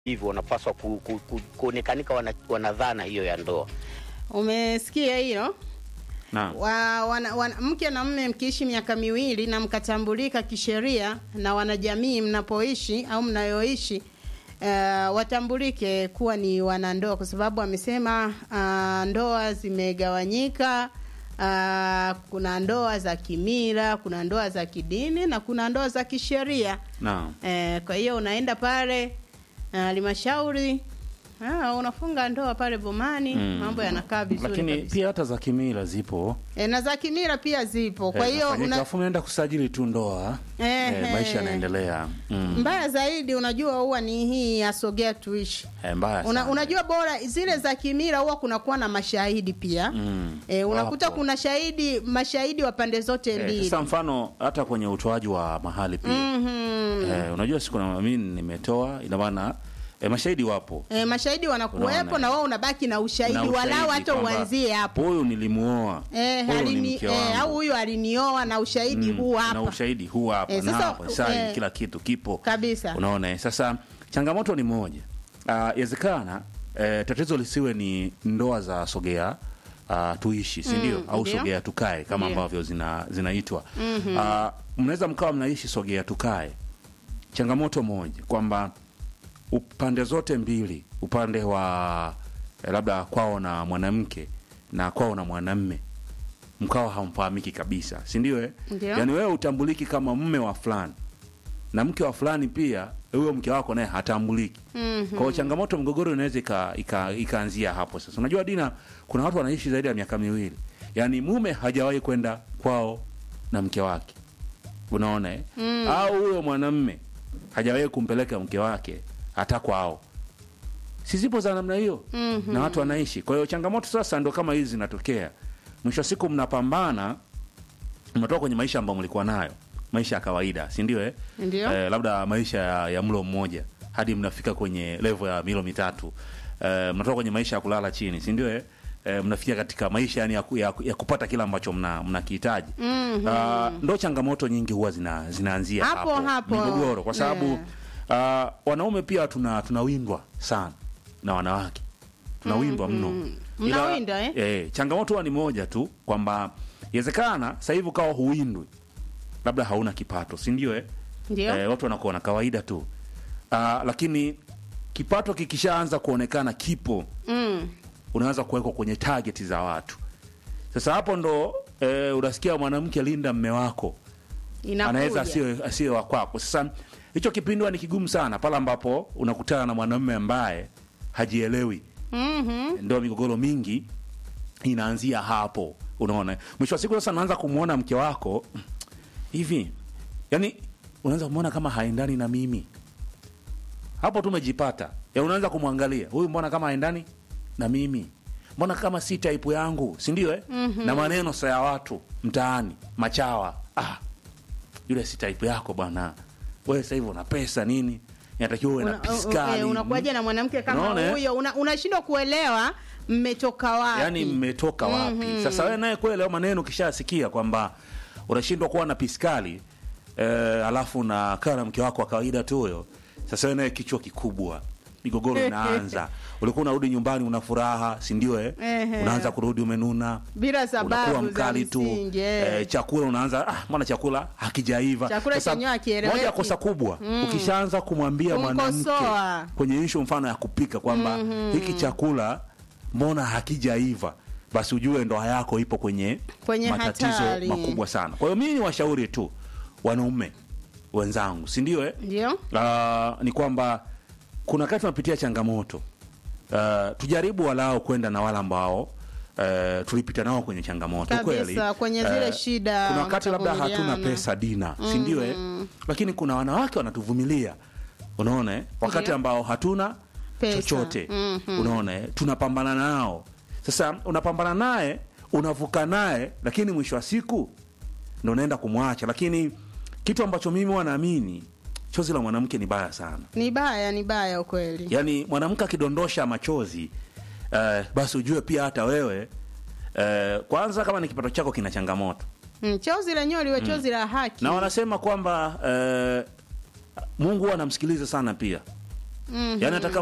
hivyo wanapaswa ku, ku, ku, kuonekanika wana, wana dhana hiyo ya ndoa. Umesikia hilo? Naam. wa, wana, wana, mke na mme mkiishi miaka miwili na mkatambulika kisheria na wanajamii mnapoishi au mnayoishi uh, watambulike kuwa ni wanandoa, kwa sababu amesema uh, ndoa zimegawanyika. Uh, kuna ndoa za kimila, kuna ndoa za kidini na kuna ndoa za kisheria. Naam. Eh, kwa hiyo unaenda pale halmashauri ah, unafunga ndoa pale bomani, Mm. mambo yanakaa vizuri Lakini kabisa. pia hata za kimila zipo. E, na za kimila pia zipo. Kwa Eh, hiyo nafanyika, una, alafu unaenda kusajili tu ndoa. Eh, Eh, maisha yanaendelea. Mm. mbaya zaidi unajua huwa ni hii ya sogea tuishi. Eh, mbaya Una, sana. unajua bora zile za kimila huwa kunakuwa na mashahidi pia Mm. e, unakuta Wapo. kuna shahidi mashahidi wa pande zote Eh, mbili. Sasa mfano hata kwenye utoaji wa mahali pia. Mhm. Eh, unajua siku na mimi nimetoa ina maana eh, mashahidi wapo. E, mashahidi wanakuwepo Unaona. na wao unabaki na ushahidi, Na ushahidi walau hata kwamba uanzie hapo Huyu nilimuoa. Eh, huyu ni alini, mke eh, wangu. au huyu alinioa na ushahidi Mm, huu Na hapa ushahidi huu hapa Eh, na sasa, hapa sahi eh, kila kitu kipo. kabisa. Unaona eh? Sasa changamoto ni moja. Ah, Yawezekana eh, tatizo lisiwe ni ndoa za sogea uh, tuishi si ndio? Mm, au ndio. sogea tukae kama Ndio. ambavyo zina zinaitwa. Ah, mnaweza mkawa mnaishi sogea tukae. Changamoto moja kwamba upande zote mbili, upande wa eh, labda kwao na mwanamke na kwao na mwanamme mkawa hamfahamiki kabisa, si ndio? eh? Ndio. Yaani wewe utambuliki kama mme wa fulani na mke wa fulani pia, huyo mke wako naye hatambuliki. Mhm. Kwa hiyo changamoto, mgogoro inaweza ika- ika- ikaanzia hapo. Sasa unajua Dina, kuna watu wanaishi zaidi ya miaka miwili, yaani mume hajawahi kwenda kwao na mke wake, unaona eh? au huyo mwanamme hajawahi kumpeleka mke wake hata kwao. Si zipo za namna hiyo Mhm. na watu wanaishi. Kwa hiyo changamoto sasa ndo kama hizi zinatokea. Mwisho wa siku mnapambana, mnatoka kwenye maisha ambayo mlikuwa nayo, maisha ya kawaida, si ndio? Eh? Ndio. Eh, labda maisha ya, ya mlo mmoja hadi mnafika kwenye level ya milo mitatu. Eh, mnatoka kwenye maisha ya kulala chini, si ndio? Eh? Eh, mnafikia katika maisha yani ya, ku- ya, ya kupata kila ambacho mna mnakihitaji. Mhm. Ah, ndo changamoto nyingi huwa zina, zinaanzia Hapo, hapo, hapo. migogoro kwa sababu Yeah. ah, wanaume pia tuna tunawindwa sana na wanawake tunawindwa mno Ila- Mnawindwa, eh? eh, changamoto huwa ni moja tu kwamba inawezekana sasa hivi ukawa huwindwi labda hauna kipato si ndio eh? Ndio. eh, watu wanakuona kawaida tu Ah, lakini kipato kikishaanza kuonekana kipo Mm. unaanza kuwekwa kwenye target za watu sasa hapo ndo eh, unasikia mwanamke linda mme wako Inakuja. anaweza asiwe asiwe wa kwako. Sasa hicho kipindi huwa ni kigumu sana pale ambapo unakutana na mwanamume ambaye hajielewi, Mhm. ndio migogoro mingi inaanzia hapo. Unaona, mwisho wa siku sasa unaanza kumwona mke wako hivi, yani unaanza kumwona kama haendani na mimi. Hapo tu umejipata, ya unaanza kumwangalia huyu, mbona kama haendani na mimi, mbona kama si type yangu, si ndio? Eh? na maneno sa ya watu mtaani, machawa ah, yule si type yako bwana, wewe sasa hivi una pesa nini, inatakiwa uwe na Una- piskali eh, unakuwaje na mwanamke kama Unaona, eh? huyo Una- unashindwa kuelewa mmetoka wapi yani mmetoka wapi? Sasa wewe naye kweli, hayo maneno ukishasikia kwamba unashindwa kuwa na piskali eh, alafu na kaa na mke wako wa kawaida tu huyo, sasa wewe naye kichwa kikubwa, migogoro inaanza. Ulikuwa unarudi nyumbani una furaha, si ndio? Eh, Ehe. unaanza kurudi umenuna bila sababu unakuwa za mkali tu msingi, eh. eh, chakula unaanza ah, mbona chakula hakijaiva. Chakula Sasa, chenyewe hakieleweki. moja ya kosa kubwa ukishaanza kumwambia mwanamke Kumkosoa. kwenye ishu mfano ya kupika kwamba hiki chakula mbona hakijaiva, basi ujue ndoa yako ipo kwenye, Kwenye matatizo hatari. makubwa sana. Kwa hiyo mimi ni washauri tu wanaume wenzangu, si ndio? Eh? ndio Ah, ni kwamba kuna wakati tunapitia changamoto uh, tujaribu walau kwenda na wale ambao uh, tulipita nao kwenye changamoto Kabisa, kweli kwenye zile Eh, shida kuna wakati labda hatuna mkavumiliana. pesa dina si ndio eh? lakini kuna wanawake wanatuvumilia unaona eh? wakati Ndio. ambao hatuna Pesa. chochote Mhm. unaona eh? tunapambana nao sasa unapambana naye unavuka naye lakini mwisho wa siku ndo unaenda kumwacha lakini kitu ambacho mimi wanaamini chozi la mwanamke ni baya sana ni baya ni baya ukweli yaani mwanamke akidondosha machozi eh, basi ujue pia hata wewe eh, kwanza kama ni kipato chako kina changamoto mm, chozi lenyewe liwe chozi la haki na wanasema kwamba eh, mungu huwa anamsikiliza sana pia mm-hmm. yani hata kama